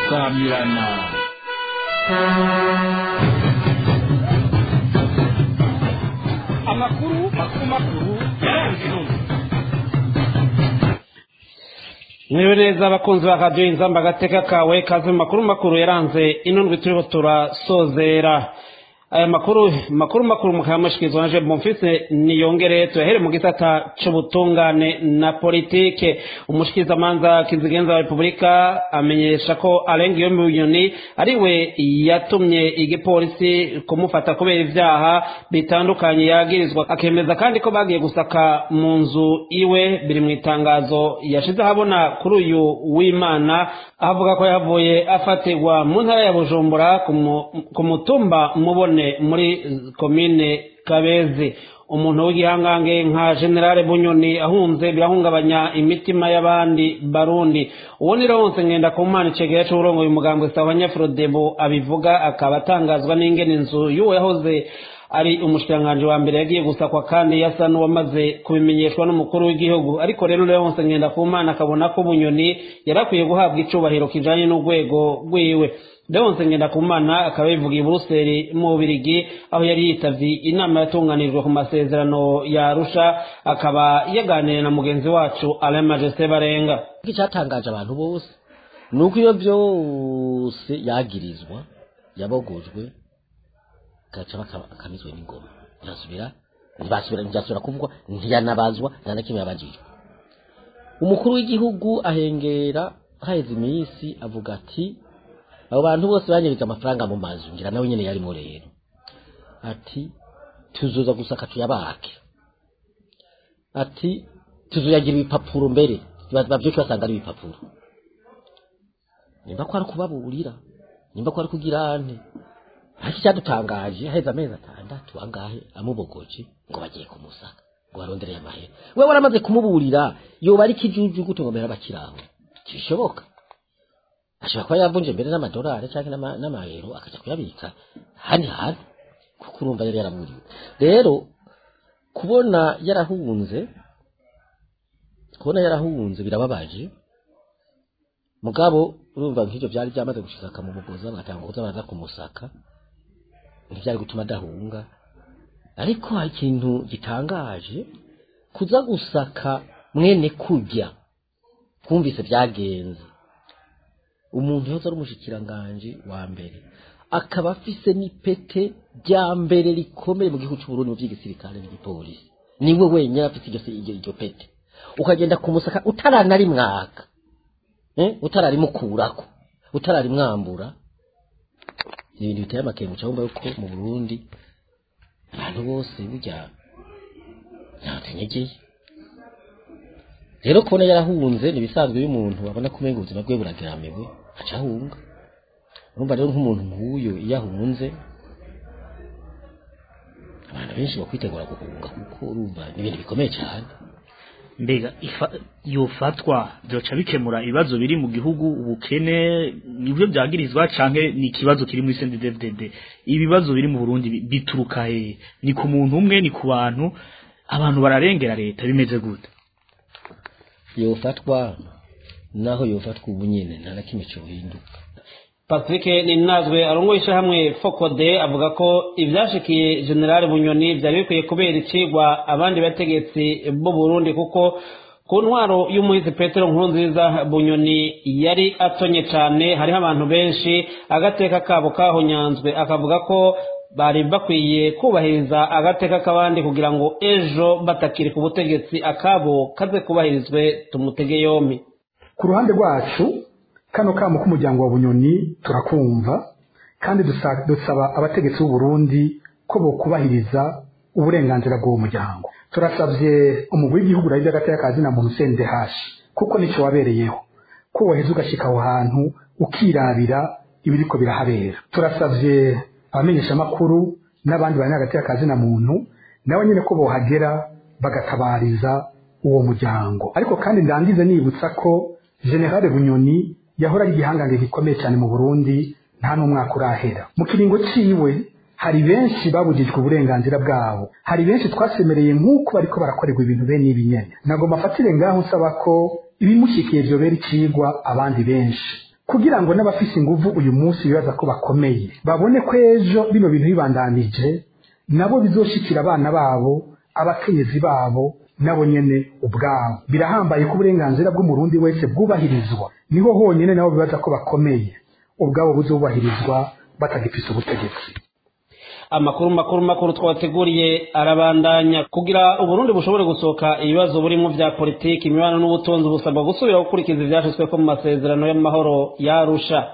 samirana amakuru makuru makuru yaranze intumwa mwiwe neza abakunzi ba radiyo inzamba agateka kawe kaze mu makuru makuru yaranze inundwi turiho turasozera aya makuru makuru makuru mukayamushyikirizwa na jean bonfise niyongere tuyahere mu gisata c'ubutungane na politike umushikirizamanza kizigenza wa repubulika amenyesha ko arenga iyo miliyoni ari we yatumye igipolisi kumufata kubera ivyaha bitandukanye yagirizwa akemeza kandi ko bagiye gusaka mu nzu iwe biri mu itangazo yashize ahabona kuri uyu w'imana avuga ko yavuye afatirwa mu ntara ya bujumbura ku mu- ku mutumba mubone muri komine kabezi umuntu w'igihangange nka generale bunyoni ahunze birahungabanya imitima y'abandi barundi uwo ni ronse ngenda ku mana icegera c'uburongoye umugambwe sawa nyafrodebo abivuga akaba atangazwa n'ingene inzu y'uwo yahoze ari umushikiranganji wa mbere yagiye gusakwa kandi yasa n'uwamaze kubimenyeshwa n'umukuru w'igihugu ariko rero leonse ngenda ku mana akabona ko bunyoni yari akwiye guhabwa icubahiro kijanye n'urwego rwiwe leonse ngenda ku mana akaba yivugiye i buruseli mu bubirigi aho yari yitavye inama yatunganijwe ku masezerano ya arusha akaba yaganiriye na mugenzi wacu alain majesté barenga icyatangaje abantu bose ni uko iyo byose yagirizwa yabogojwe gaca baka- akamizwe n'ingoma ntiyasubira ntibasubira ntibyasubira kuvugwa ntiyanabazwa nta na kimwe yabajijwe umukuru w'igihugu ahengera haheze iminsi avuga ati abo bantu bose banyeretse amafaranga mu mazu ngira nawe nyine yarimo rero ati tuzoza gusaka tuyabake ati tuzoyagira ibipapuro mbere bavyuke basanga ari ibipapuro nimba ko ari kubaburira nimba ko ari kugira ante ariko icyadutangaje haheze amezi atandatu angahe amubogoje ngo bagiye kumusaka ngo barondereye amahera we waramaze kumuburira yoba ari ikijuju gute ngo mbere abakiraho ntibishoboka ashobora kuba yavunje mbere n'amadolari cyangwa n'ama- n'amayero akaja kuyabika handi hantu kuko urumva yari yaramuriwe rero kubona yarahunze kubona yarahunze birababaje mugabo urumva nk'ibyo byari byamaze gushika akamubogoza bagatanga kuza baraza kumusaka ntibyari gutuma adahunga ariko hari ikintu gitangaje kuza gusaka mwene kujya twumvise byagenze umuntu yose ari umushikiranganje wa mbere akaba afise n'ipete rya mbere rikomeye mu gihugu cy'uburundi mu by'igisirikare n'igipolisi niwe wenyine afite iryo iryo iryo pete ukagenda kumusaka utaranarimwaka eh? utararimukurako utararimwambura ni ibintu biteye amakenga uca wumva yuko mu burundi abantu bose burya ntatenyegeye rero kubona yarahunze ni ibisanzwe iyo umuntu abona ko umenga ubuzima bwe burageramiwe aca ahunga urumva rero nk'umuntu nk'uyu iyo ahunze abantu benshi bakwitegura guhunga kuko urumva ni ibintu bikomeye cyane mbega ifa- yofatwa byoca bikemura ibibazo biri mu gihugu ubukene nibyo byagirizwa canke ni ikibazo kiri muri CNDD-FDD ibibazo biri mu Burundi bi- bituruka he ni ku muntu umwe ni ku bantu abantu bararengera leta bimeze gute yofatwa naho yofatwa ubu nyine nta na kimwe cyohinduka patrick ninazwe arongoye ishyirahamwe fokode avuga ko ibyashikiye generale bunyoni byari bikwiye kubera icigwa abandi bategetsi b'u burundi kuko ku ntwaro y'umuhizi petero nkurunziza bunyoni yari atonye cyane hariho abantu benshi agateka kabo kahonyanzwe akavuga ko bari bakwiye kubahiriza agateka k'abandi kugira ngo ejo batakiri ku butegetsi akabo kaze kubahirizwe tumutege yombi ku ruhande rwacu kano kamo k'umuryango wa bunyoni turakumva kandi dusa- dusaba abategetsi b'u Burundi ko bokubahiriza uburenganzira bw'uwo muryango turasabye umugwi w'igihugu urabizi agateka ka zina muntu CNDH kuko nicyo wabereyeho ko woheza ugashika aho hantu ukirabira ibiriko birahabera turasabye abamenyeshamakuru n'abandi bari agateka ka zina muntu nabo nyine ko bohagera bagatabariza uwo muryango ariko kandi ndangize nibutsa ko generale bunyoni yahora ari igihangange gikomeye cyane mu burundi nta n'umwaka urahera mu kiringo ciwe hari benshi babujijwe uburenganzira bwabo hari benshi twasemereye nk'uko bariko barakorerwa ibintu bene ibi nyene nagomba afatire ngaho nsaba ko ibimushikiye vyobera icigwa abandi benshi kugira ngo n'abafise inguvu uyu munsi bibaza ko bakomeye babone ko ejo bino bintu bibandanije nabo bizoshikira abana babo abakenyezi babo nabo nyene ubwabo birahambaye ko uburenganzira bw'umurundi wese bwubahirizwa niho honyine nabo bibaza ko bakomeye ubwabo buzubahirizwa batagifise ubutegetsi amakuru makuru makuru twabateguriye arabandanya kugira uburundi bushobore gusohoka ibibazo burimo vya politiki imibano n'ubutunzi busabwa gusubira gukurikiza ivyashitsweko mu masezerano y'amahoro yarusha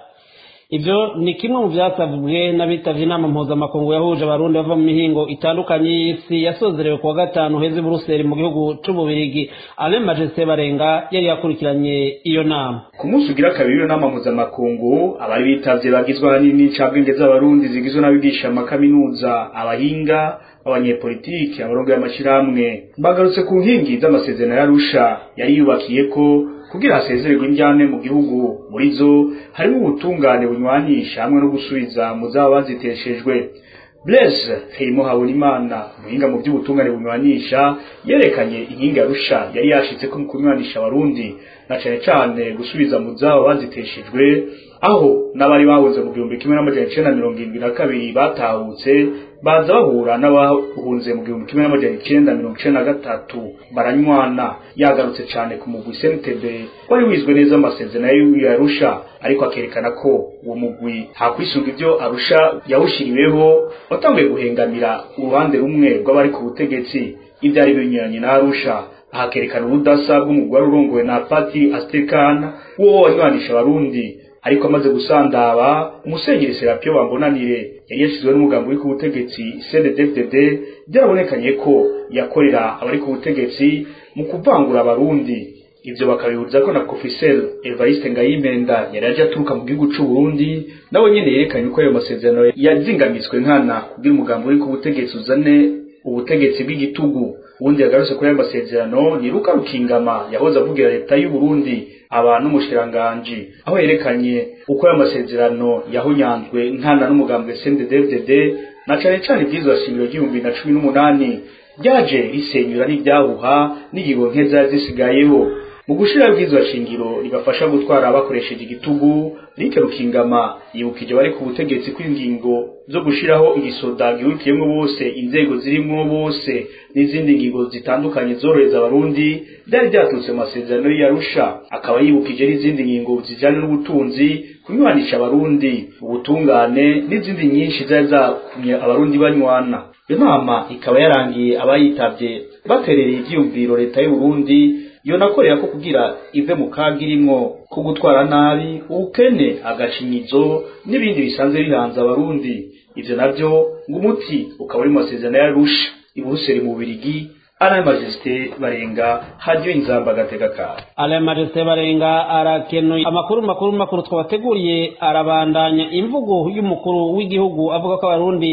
ivyo ni kimwe mu vyasabwe n'abitavye inama mpuzamakungu yahuje abarundi bava mu mihingo itandukanye y'isi yasozerewe kuwa gatanu heza i buruseli mu gihugu c'ububirigi alain majesté barenga yari yakurikiranye iyo nama ku munsi ugira kabiri w'iyo nama mpuzamakungu abari bitavye bagizwe ahanini n'incabwenge z'abarundi zigizwe n'abigisha amakaminuza abahinga abanyepolitiki abarongo y'amashirahamwe bagarutse ku nkingi z'amasezerano y'arusha yari yubakiye ko kugira hasezererwe injyane mu gihugu muri zo harimo ubutungane bunywanisha hamwe no gusubiza mu zaba baziteshejwe Blaise Feimo Habonimana umuhinga mu by'ubutungane bunywanisha yerekanye inkingi arusha yari yashitse ko mu kunywanisha abarundi na cane cane gusubiza mu zaba baziteshejwe aho n'abari bahunze mu gihumbi kimwe n'amajana icenda mirongo irindwi na kabiri batahutse baza bahura n'abahunze mu gihumbi kimwe n'amajana icenda mirongo icenda na gatatu baranywana yagarutse cane ku mugwi CNTB wari wizwe neza amasezerano y'Arusha ariko akerekana ko uwo mugwi hakwisunga ivyo Arusha yawushiriweho watanguye guhengamira uruhande rumwe rw'abari ku butegetsi ivyari binyuranye na Arusha ahakerekana ubudasa bw'umugwi wari urongowe na Pati Astekana wo wanywanisha abarundi ariko amaze gusandaba umusenyeri Serapio Bambonanire yari yashizwe n'umugambi uri ku butegetsi CNDD-FDD byarabonekanye ko yakorera abari ku butegetsi mu kuvangura abarundi ivyo bakabihuza ko na Professeur Evariste Ngayimenda yari aje aturuka mu gihugu c'u Burundi nawe nyene yerekanye ko ayo masezerano yazingamitswe nkana kugira umugambi uri ku butegetsi uzane ubutegetsi bw'igitugu ubundi yagarutse kuri ayo masezerano ni Luka Rukingama yahoze avugira leta y'u Burundi aba n'umushiranganji aho yerekanye uko ayo masezerano yahunyanzwe nkana n'umugambi CNDD-FDD na cane cane ivyizwa shingiro ry'ibihumbi na cumi n'umunani ryaje risenyura n'ibyahuha n'ingingo nke zari zisigayeho mu gushira bwizwa shingiro ribafasha gutwara bakoresheje igitugu Rike Rukingama yibukije bari ku butegetsi kw'ingingo zo gushiraho igisoda gihurikiyemwo bose inzego zirimwo bose n'izindi ngingo zitandukanye zorohereza abarundi byari byaturutse mu masezerano y'Arusha akaba yibukije n'izindi ngingo zijanye n'ubutunzi kunywanisha abarundi ubutungane n'izindi nyinshi zari zakumye abarundi banywana iyo nama ikaba yarangiye abayitavye baterereye ivyiyumviro leta y'u Burundi yonakorera ko kugira ive mu kaga irimwo ko gutwara nabi ubukene agacinyizo n'ibindi bisanzwe bihanze abarundi ivyo navyo ngo umuti ukaba uri mu masezerano y'arusha iburuseli mu Bubiligi Alain Majesté Barenga hajyo inzamba gatega kawe Alain Majesté Barenga arakenuye amakuru makuru makuru twabateguriye arabandanya imvugo y'umukuru w'igihugu avuga ko abarundi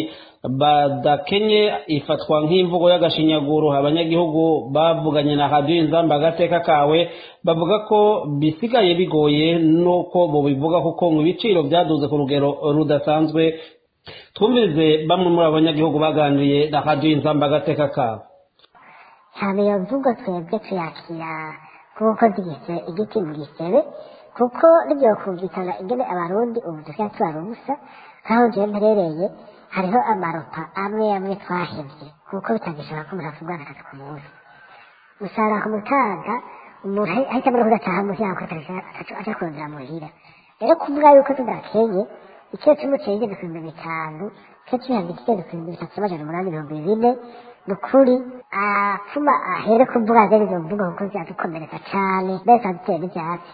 badakenye ifatwa nk'imvugo y'agashinyaguro abanyagihugu bavuganye na radiyo inzamba agateka kawe bavuga ko bisigaye bigoye nuko bubivuga kuko ngo ibiciro byaduze ku rugero rudasanzwe twumvirize bamwe muri abo banyagihugu baganiriye na radiyo inzamba agateka kawe ntabwo iyo mvugo twebwe tuyakira kuko zigize igiti mu gisebe kuko nibyo kumvikana ingene abarundi ubu dusigaye tubara ubusa nk'aho ngewe mperereye hariho amaropa amwe amwe twahevye kuko bitagishobora ko umuntu afungura gatatu ku munsi usanga ku mutaga umuntu ahita muri kudataha muhira yako aja kurondera muhira rero kuvuga yuko tudakenye ikiro c'umuceri igeze ku bihumbi bitanu ikiro c'ibiharage kigeze ku bihumbi bitatu n'amajana umunani mirongo ibine ni ukuri afuma ahere kuvuga zene izo mvugo kuko ziradukomeretsa cane mbese adutera n'ivyatsi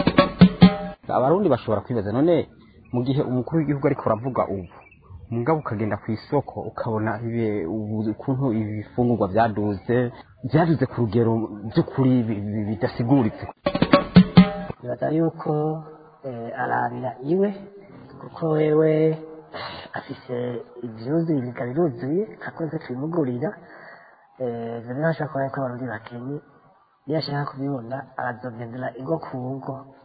abarundi bashobora kwibaza none mu gihe umukuru w'igihugu ariko aravuga ubu mugabo ukagenda ku isoko ukabona ukuntu ibifungurwa byaduze byaduze ku rugero by'ukuri bidasiguritse bibaza yuko arabira iwe kuko wewe afise ivyuzuye ibiga biruzuye akoze tubimugurira ivyo rero ashobora kuba yuko abarundi bakenye niyo ashaka kubibona arazogendera ingo ku ngo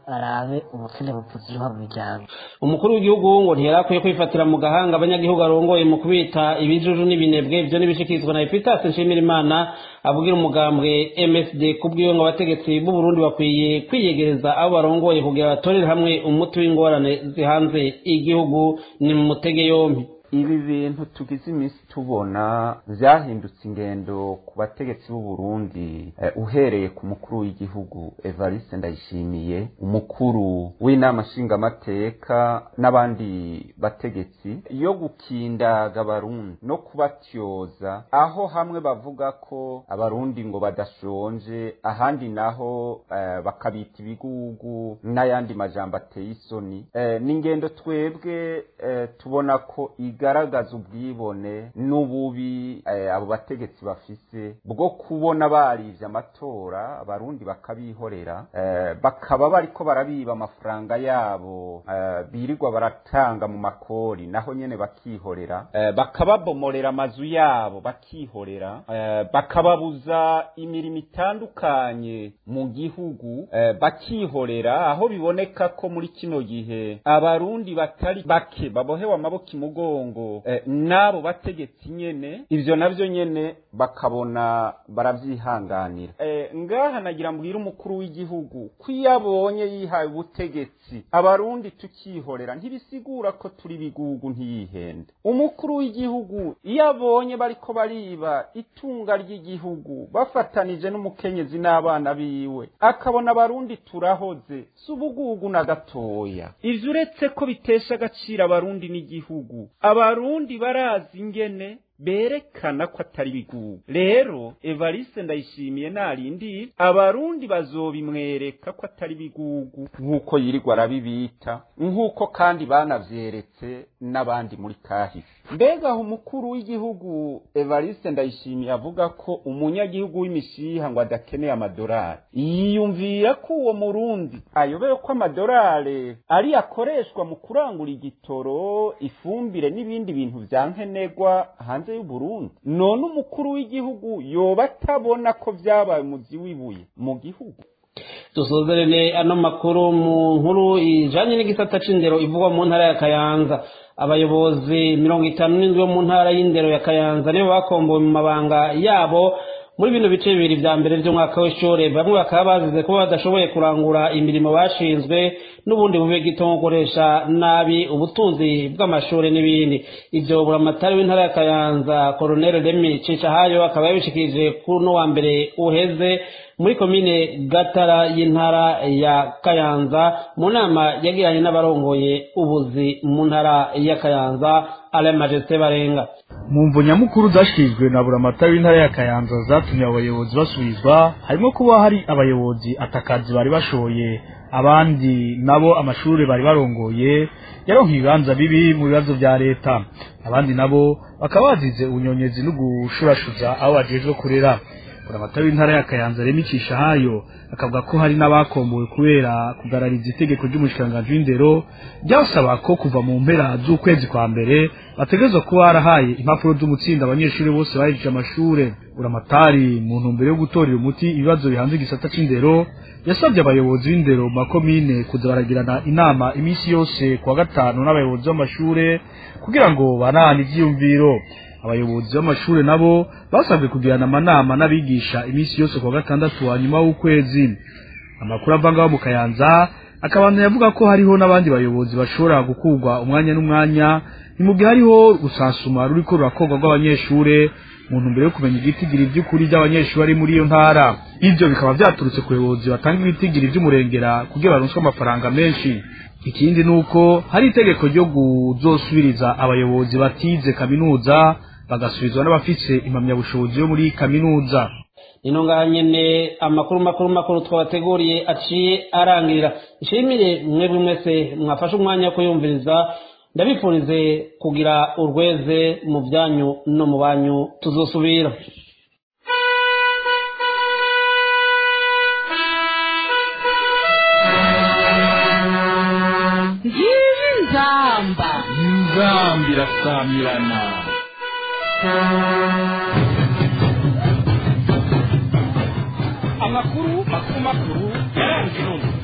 barabe ubukene buvuzwa mu miryango umukuru w'igihugu ngo ntiyarakwiye kwifatira mu gahanga abanyagihugu arongoye mu kubita ibijuju n'ibinebwe ibyo n'ibishikirizwa na epitas nshimirimana avugira umugambwe msd kubwiwe ngo abategetsi b'u burundi bakwiye kwiyegereza abo barongoye kugira batorere hamwe umuti w'ingorane zihanze igihugu ni mu mutege yompi ibi bintu tugize iminsi tubona byahindutse ingendo ku bategetsi b'u Burundi eh, uhereye ku mukuru w'igihugu Evariste Ndayishimiye umukuru w'inama nshingamateka n'abandi bategetsi yo gukindaga abarundi no kubatyoza aho hamwe bavuga ko abarundi ngo badashonje ahandi naho eh, bakabita ibigugu n'ayandi majambo ateye isoni eh, ni ingendo twebwe eh, tubona ko igaragaza ubwibone n'ububi eh, abo bategetsi bafise bwo kubona barivye amatora abarundi bakabihorera eh, bakaba bariko barabiba amafaranga yabo eh, birirwa baratanga mu makori naho nyene bakihorera eh, bakababomorera amazu yabo bakihorera eh, bakababuza imirimo itandukanye mu gihugu eh, bakihorera aho biboneka ko muri kino gihe abarundi batari bake babohewe amaboko imugongo eh, n'abo bategetsi nyene ivyo navyo nyene bakabona baravyihanganira eh, ngaha nagira mbwira umukuru w'igihugu ko iyo abonye yihaye ubutegetsi abarundi tukihorera ntibisigura ko turi bigugu ntiyihende umukuru w'igihugu iyo abonye bariko bariba itunga ry'igihugu bafatanije n'umukenyezi n'abana biwe akabona abarundi turahoze si ubugugu na gatoya ivyo uretse ko bitesha agaciro abarundi n'igihugu abarundi barazi ingene berekana ko atari bigugu rero evariste ndayishimiye narindi abarundi bazobimwereka ko atari bigugu nk'uko yirirwa arabibita nk'uko kandi banavyeretse n'abandi muri kahise mbega aho umukuru w'igihugu evariste ndayishimiye avuga ko umunyagihugu w'imishiha ngo adakeneye amadorari yiyumvira ko uwo murundi ayobewe ko amadorari ari akoreshwa mu kurangura igitoro ifumbire n'ibindi bintu vya nkenerwa hanze y'uburundi none umukuru w'igihugu yoba atabona ko vyabaye umuzi w'ibuye mu gihugu dusozerere ano makuru mu nkuru ijanye n'igisata c'indero ivugwa mu ntara ya kayanza abayobozi mirongo itanu n'indwi bo mu ntara y'indero ya kayanza nibo bakombowe mu mabanga yabo muri bino bice bibiri vya mbere vy'umwaka w'ishure bamwe bakaba bazize kuba badashoboye kurangura imirimo bashinzwe n'ubundi bube gito nko gukoresha nabi ubutunzi bw'amashure n'ibindi ivyo buramatari w'intara ya kayanza koroneli remi cishahayo akaba yabishikirije kuri uno wa mbere uheze muri komine gatara y'intara ya kayanza mu nama yagiranye n'abarongoye ubuzi mu ntara ya kayanza ale majesite barenga mu mvo nyamukuru zashikirijwe na buramatari w'intara ya kayanza zatumye abo bayobozi basubizwa harimo kuba hari abayobozi atakazi bari bashoye abandi nabo amashuri bari barongoye yaronka ibibanza bibi mu bibazo vya leta abandi nabo bakaba bazize ubunyonyezi no gushurashuza abo bajejwe kurera buramatari w'intara ya kayanza remicisha hayo akavuga ko hari n'abakombowe kubera kugarariza itegeko ry'umushikiranganji w'indero ryasaba ko kuva mu mpera z'ukwezi kwa mbere bategerezwa kuba barahaye impapuro z'umutsinda abanyeshuri bose bahejeje amashure buramatari mu ntumbero yo gutorera umuti ibibazo bihanze igisata c'indero yasabye abayobozi b'indero mu makomine kuza baragirana inama iminsi yose kuwa gatanu n'abayobozi b'amashure kugira ngo banahane ivyiyumviro abayobozi b'amashure nabo basabwe kugirana amanama n'abigisha iminsi yose kuwa gatandatu wa nyuma w'ukwezi amakuru avangaho mu kayanza akabana yavuga ko hariho n'abandi bayobozi bashobora gukurwa umwanya n'umwanya ni mu gihe hariho gusansuma ruriko rurakorwa rw'abanyeshure mu ntumbero yo kumenya igitigiri vy'ukuri vy'abanyeshuri bari muri iyo ntara ivyo bikaba vyaturutse ku bayobozi batanga ibitigiri vy'umurengera kugira baronswe amafaranga menshi ikindi nuko hari itegeko ryo kuzosubiriza abayobozi batize kaminuza bagasubizwa n'abafise impamyabushobozi yo muri kaminuza ino ngaha nyene amakuru makuru makuru twabateguriye aciye arangirira nshimire mwebwe mwese mwafashe umwanya wo kuyumviriza ndabifurize kugira urweze mu byanyu no mu banyu tuzosubira ngiyi nzamba inzambi irasamirana amakuru makuru makuru yaranze intumwa